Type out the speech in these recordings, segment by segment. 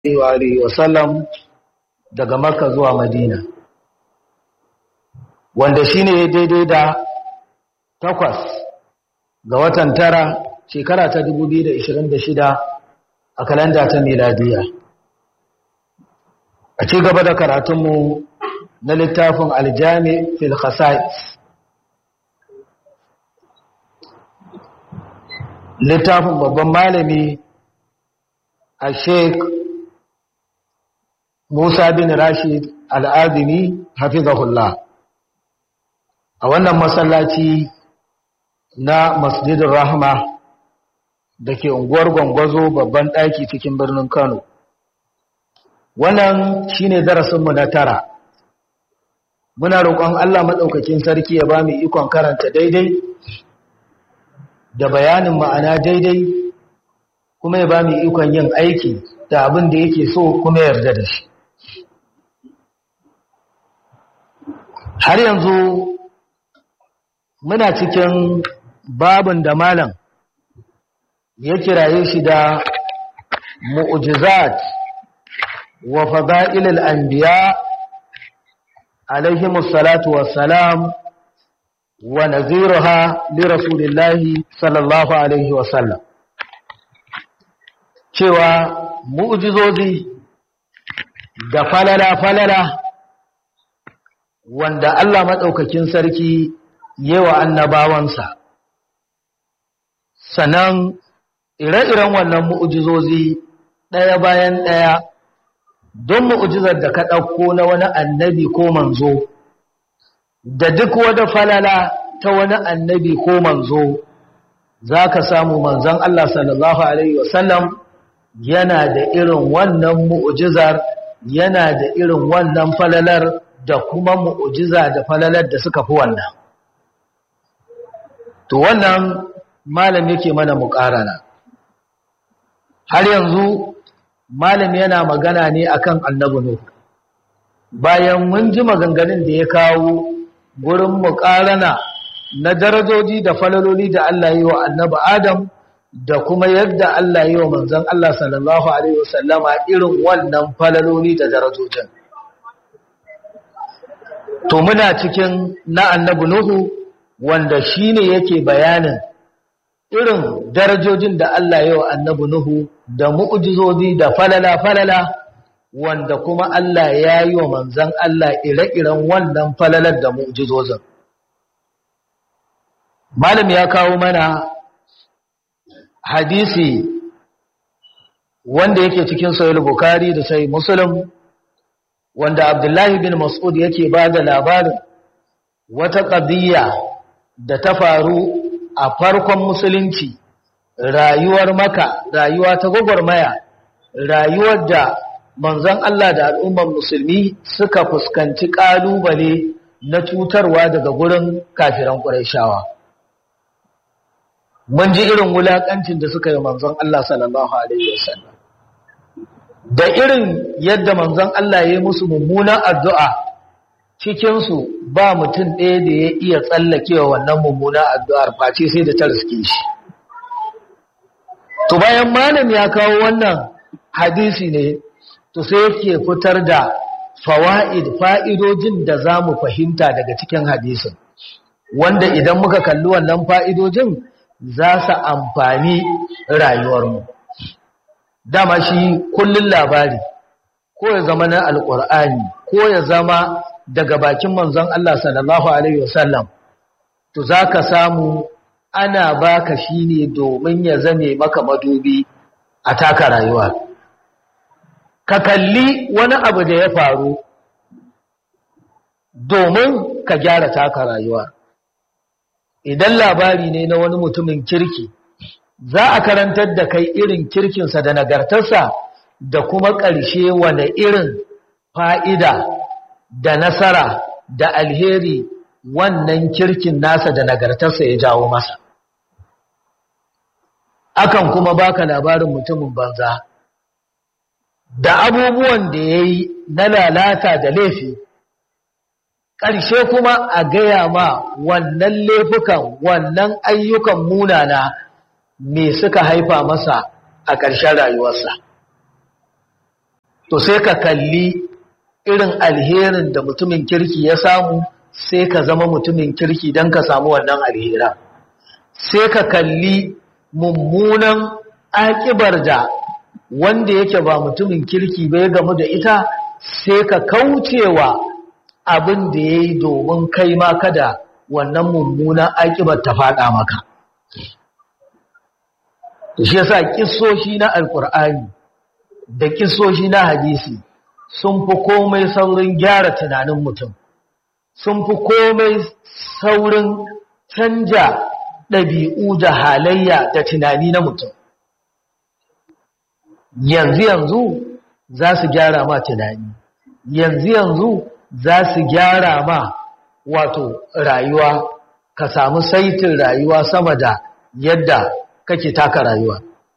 wa sallam daga Makka zuwa Madina wanda shine daidai da takwas ga watan tara shekara ta 2026 a kalanda ta miladiya a ci gaba da karatunmu na littafin aljami fil khasa'is littafin babban malami a sheik musa bin rashid al'adini hafizahullah a wannan masallaci na masjidin rahama da ke unguwar gwangwazo babban ɗaki cikin birnin kano wannan shine darasinmu na tara muna roƙon allah maɗaukakin sarki ya ba mu ikon karanta daidai da bayanin ma'ana daidai kuma ya ba mu ikon yin aiki da abin da yake so kuma yarda da shi har yanzu muna cikin babin da malam ya kiraye shi da mu'jizat wa fada'ilul anbiya alaihimus salatu wassalam wa naziruha li rasulillahi sallallahu alaihi wasallam cewa mu'jizozi da falala falala wanda Allah madaukakin sarki yewa annabawansa sannan ire-iren wannan mu'ujizozi ɗaya bayan ɗaya don mu'ujizar da ka ɗauko na wani annabi ko manzo da duk wata falala ta wani annabi ko manzo za ka samu manzon Allah sallallahu Alaihi wasallam yana da irin wannan mu'ujizar yana da irin wannan falalar da kuma mu'ujiza da falalar da suka fi wannan to wannan malam yake mana muƙarana har yanzu malam yana magana ne akan annabi nuh bayan mun ji maganganun da ya kawo gurin muƙarana na darajoji da falaloli da Allah yi wa annabi adam da kuma yadda Allah yi wa manzon Allah sallallahu alaihi wasallama irin wannan falaloli da darajojin to muna cikin na annabi nuhu wanda shi ne yake bayanin irin darajojin da Allah yau annabi Nuhu da mu'ujizozi da falala-falala wanda kuma Allah ya yi wa manzan Allah ire-iren wannan falalar da mu'ujizozin. Malam ya kawo mana hadisi wanda yake cikin sayar Bukhari da sai Muslim wanda Abdullahi bin Mas'ud yake ba da labarin wata ƙadiyya da ta faru a farkon musulunci rayuwar maka rayuwa ta gwagwarmaya rayuwar da manzon Allah da al'ummar musulmi suka fuskanci ƙalubale na cutarwa daga gurin kafiran ƙurayshawa mun ji irin wulaƙancin da suka yi manzon Allah sallallahu alaihi wasallam da irin yadda manzon Allah ya yi musu mummunan addu'a cikinsu ba mutum ɗaya da ya iya tsallakewa wannan mummuna addu'ar face sai da ta riske shi. To bayan malam ya kawo wannan hadisi ne, to sai yake fitar da fawa'id fa'idojin da za mu fahimta daga cikin hadisin, wanda idan muka kalli wannan fa'idojin za su amfani rayuwarmu. Dama shi kullum labari, ko ya zama na Alƙur'ani, ko ya zama daga bakin manzon Allah sallallahu Alaihi wasallam, to za ka samu ana baka shi ne domin ya zame maka madubi a taka rayuwa. Ka kalli wani abu da ya faru domin ka gyara taka rayuwa. Idan labari ne na wani mutumin kirki, za a karantar da kai irin kirkinsa da nagartarsa da kuma ƙarshe wane irin fa'ida da nasara da alheri wannan kirkin nasa da nagartarsa ya jawo masa akan kuma baka labarin mutumin banza da abubuwan da ya yi na lalata da laifi ƙarshe kuma a gaya ma wannan laifukan wannan ayyukan munana me suka haifa masa a ƙarshen rayuwarsa to sai ka kalli irin alherin da mutumin kirki ya samu sai ka zama mutumin kirki don ka samu wannan alhera sai ka kalli mummunan akibar da wanda yake ba mutumin kirki bai gamu da ita sai ka kaucewa abin da ya yi domin kai ma kada wannan mummunan akibar ta faɗa maka shi yasa kissoshi na alkur'ani da kissoshi na hadisi sun fi komai saurin gyara tunanin mutum sun fi komai saurin canja ɗabi'u da halayya da tunani na mutum yanzu yanzu za su gyara ma tunani yanzu yanzu za su gyara ma wato rayuwa ka samu saitin rayuwa sama da yadda kake taka rayuwa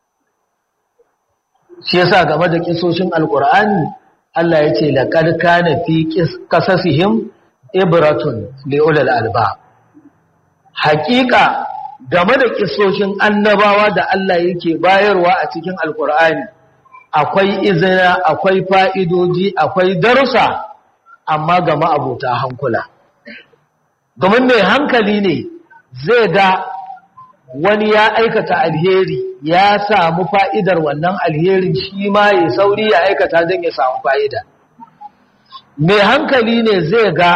shi yasa game da kisoshin alkur'ani Allah ya ce laqad kana fi qasasihim ibratun li ulil alba haƙiƙa game da kisoshin annabawa da Allah yake bayarwa a cikin alkur'ani akwai izina akwai fa'idoji akwai darussa amma ga ma'abuta hankula domin mai hankali ne zai ga wani ya aikata alheri ya samu fa'idar wannan alherin shi ma ya sauri ya aikata don ya samu fa'ida mai hankali ne zai ga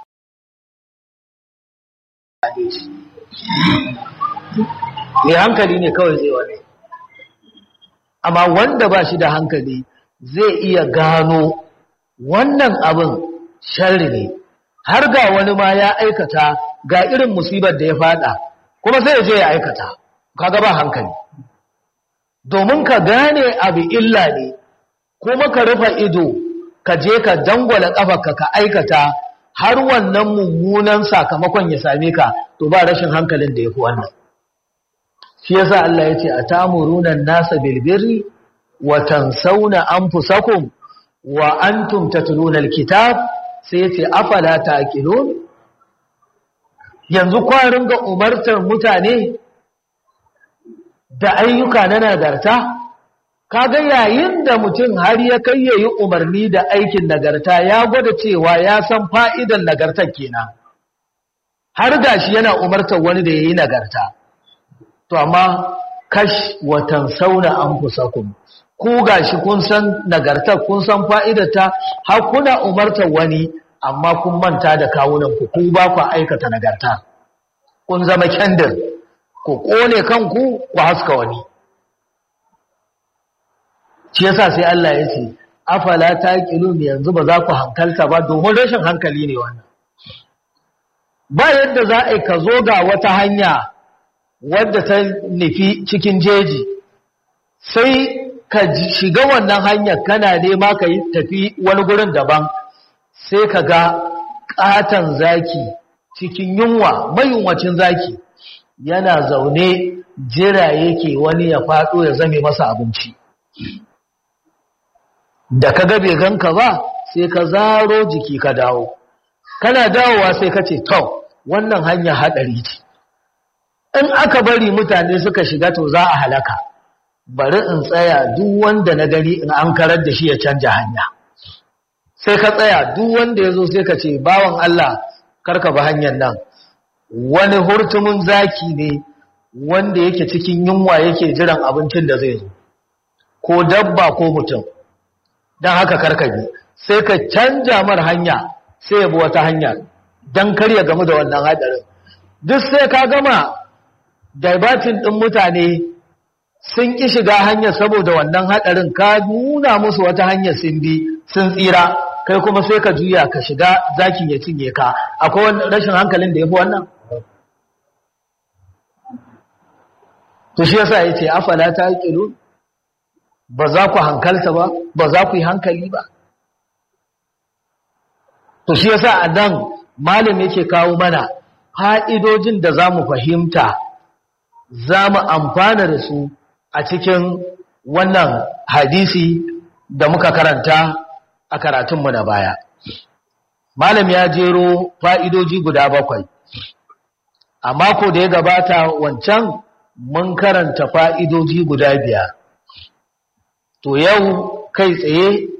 mai hankali ne kawai zai wani amma wanda ba shi da hankali zai iya gano wannan abin sharri ne har ga wani ma ya aikata ga irin musibar da ya fada kuma sai ya je ya aikata kaga ba hankali domin ka gane abu illa ne kuma ka rufe ido ka je ka dangwala kafarka ka aikata har wannan mummunan sakamakon ya same ka to ba rashin hankalin da ya fi wannan shi yasa Allah ya ce a tamuruna nasa bilbirri wa tansawna anfusakum wa antum tatluna alkitab sai yace afala taqilun yanzu kwarin ga umartar mutane da ayyuka na nagarta kaga yayin da mutum har ya kai yayi umarni da aikin nagarta ya gwada cewa ya san fa'idan nagartar kenan har gashi yana umartar wani da yayi nagarta to amma kash watan sauna anfusakum ku gashi kun san nagartar kun san fa'idarta har kuna umartar wani amma kun manta da kawunan ku ku ba ku aikata nagarta kun zama kendir ku kone kanku ku haska wani shi yasa sai Allah ya ce afala taqilun yanzu ba za ku hankalta ba domin rashin hankali ne wannan ba yadda za a ka zo ga wata hanya wadda ta nufi cikin jeji sai ka shiga wannan hanyar kana nema ka yi tafi wani gurin daban sai ka ga ƙaton zaki cikin yunwa mayunwacin zaki yana zaune jira yake wani ya faɗo ya zame masa abinci da ka gabe ganka ba sai ka zaro jiki ka dawo kana dawowa sai ka ce to wannan hanya haɗari ce in aka bari mutane suka shiga to za a halaka bari in tsaya duk wanda na gani in an karar da shi ya canja hanya sai ka tsaya duk wanda ya zo sai ka ce bawan Allah karka ba hanyar nan wani hurtumin zaki ne wanda yake cikin yunwa yake jiran abincin da zai zo ko dabba ko mutum don haka karkabi sai ka canja mar hanya sai ya bi wata hanya don karya gamu da wannan hadarin duk sai ka gama daibatin ɗin mutane sun ƙi shiga hanyar saboda wannan hadarin ka nuna musu wata hanyar sun bi sun tsira kai kuma sai ka juya ka shiga zakin ya cinye ka akwai wani rashin hankalin da ya fi wannan to shi yasa ya ce afala ta ƙilu ba za ku hankalta ba ba za ku yi hankali ba to shi yasa a nan malam yake kawo mana fa'idojin da za mu fahimta za mu amfana da su a cikin wannan hadisi da muka karanta a karatunmu na baya malam ya jero fa'idoji guda bakwai a mako da ya gabata wancan mun karanta fa'idoji guda biyar to yau kai tsaye